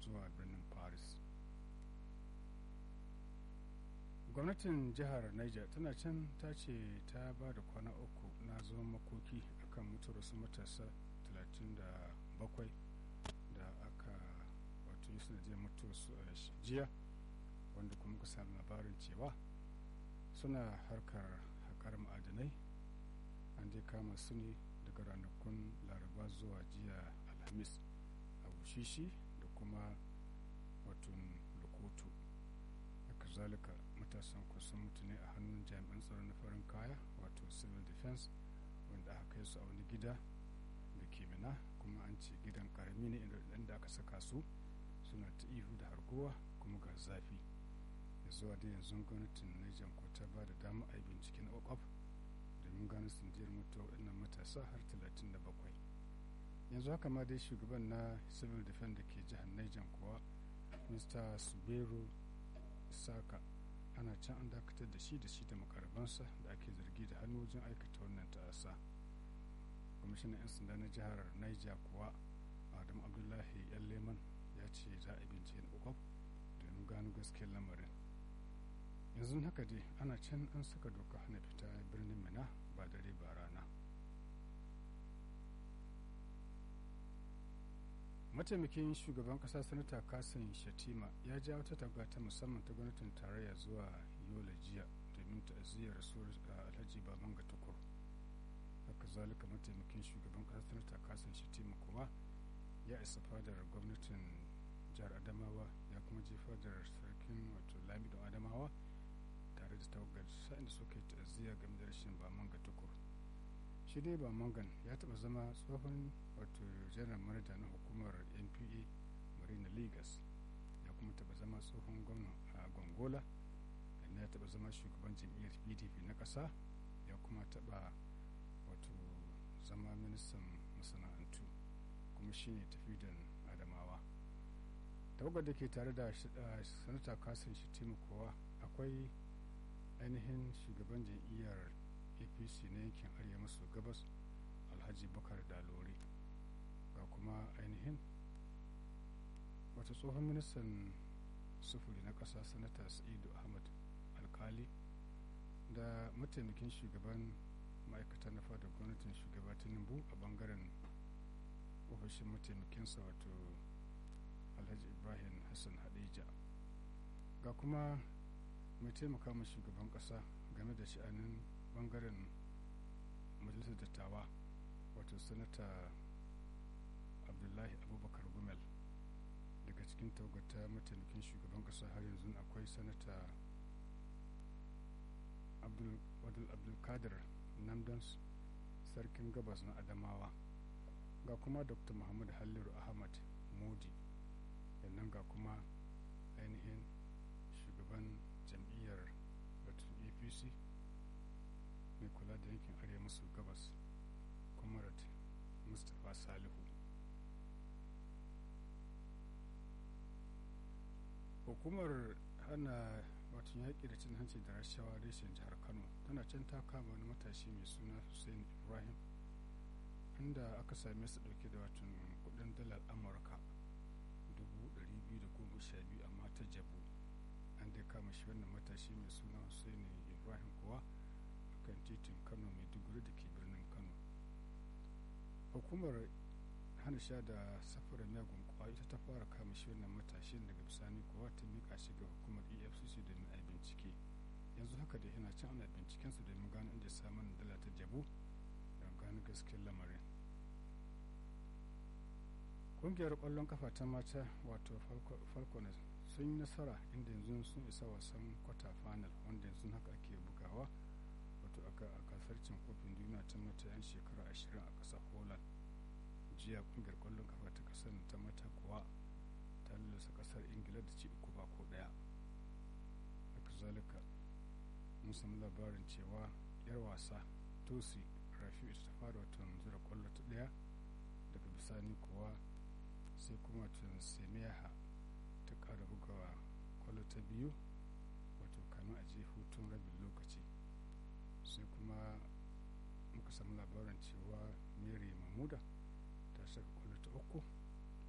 zuwa birnin paris gwamnatin jihar niger tana can ta ce ta ba da kwana uku na zuwan makoki akan mutuwar wasu matasa 37 da aka wato yi sanadiyar mutuwar su a jiya wanda kuma ka sami labarin cewa suna harkar haƙar ma'adanai an dai kama su ne daga ranakun laraba zuwa jiya alhamis a bushishi da kuma watan lokoto haka zalika matasan kusan mutu ne a hannun jami'an tsaro na farin kaya wato civil defense wanda aka kai su a wani gida da ke mina kuma an ce gidan karami ne inda aka saka su suna ta ihu da harkowa kuma ga zafi ya zuwa da yanzu gwamnatin niger ko ta ba da dama a yi bincike na kwakwaf domin gano sandiyar mutuwa waɗannan matasa har 37 yanzu haka ma dai shugaban na civil defense da ke jihar niger kuwa mr suberu isaka ana can an dakatar da shi da shi da makarabansa da ake zargi da hannu wajen aikata wannan ta'asa kwamishinan 'yan sanda na jihar niger kuwa adam abdullahi yan leman ya ce za a bincike na kwakwaf domin gano gaskiyar lamarin yanzu haka dai ana can an saka doka hana fita birnin mina ba dare ba rana mataimakin shugaban kasa sanata kasan shatima ya ja wata taga ta musamman ta gwamnatin tarayya zuwa yola jiya domin ta'aziyar rasuwar alhaji baban ga tukur haka zalika mataimakin shugaban kasa sanata kasan shatima kuma ya isa fadar gwamnatin jihar adamawa ya kuma je fadar sarkin wato lamidon adamawa tare da tawagar sa'in da suka yi ta'aziyya game da rashin baman ga tukur shi dai bamangan ya taba zama tsohon wato janar manaja na hukumar npa marina lagos ya kuma taba zama tsohon gwamna a gongola ya taba zama shugaban jam'iyyar pdp na ƙasa ya kuma taba wato zama ministan masana'antu kuma shine tafidan adamawa tawagar da ke tare da sanata kasan shi kowa akwai ainihin shugaban jam'iyyar apc na yankin arewa maso gabas alhaji bakar dalori ga kuma ainihin wata tsohon ministan sufuri na ƙasa sanata sa'idu ahmad alkali da mataimakin shugaban ma'aikata na fadar gwamnatin shugaba tinubu a bangaren ofishin mataimakinsa wato alhaji ibrahim hassan hadija ga kuma mai taimaka ma shugaban kasa game da sha'anin bangaren majalisar dattawa wato sanata abdullahi abubakar gumel daga cikin taugata mataimakin shugaban kasa har yanzu akwai sanata abdulkadir namdans sarkin gabas na adamawa ga kuma dr muhammad halliru ahmad modi yannan ga kuma ainihin shugaban jam'iyyar batun apc mai kula da yankin arewa maso gabas comrade mustapha salihu hukumar hana watan yaƙi da cin hanci da rashawa reshen jihar kano tana can ta kama wani matashi mai suna hussein ibrahim inda aka same su dauke da watan kudin dalar amurka 212 amma ta jabu an dai kama shi wannan matashi mai suna hussein ibrahim kuwa kan titin kano mai duguri da ke birnin kano hukumar hana sha da safara miyagun kwa ita ta fara kama shi wannan matashin daga bisani kuwa ta mika shi ga hukumar efcc domin a bincike yanzu haka da yana can ana bincikensa domin gano inda samun dala ta jabu don gano gaskiyar lamarin kungiyar kwallon kafa ta mata wato falconet sun yi nasara inda yanzu sun isa wasan kwata final wanda yanzu haka ake bugawa wato a gasar cin kofin duniya ta mata 'yan shekara ashirin a ƙasar holland jiya kungiyar kwallon kafa ta kasar ta mata kuwa ta lalasa kasar ingila da ci uku ba ko daya haka zalika mun samu labarin cewa yar wasa tosi rafi ita ta fara watan zura kwallo ta daya daga bisani kuwa sai kuma watan semiyaha ta kara bugawa kwallo ta biyu wato kamin a je hutun rabin lokaci sai kuma muka samu labarin cewa mary mamuda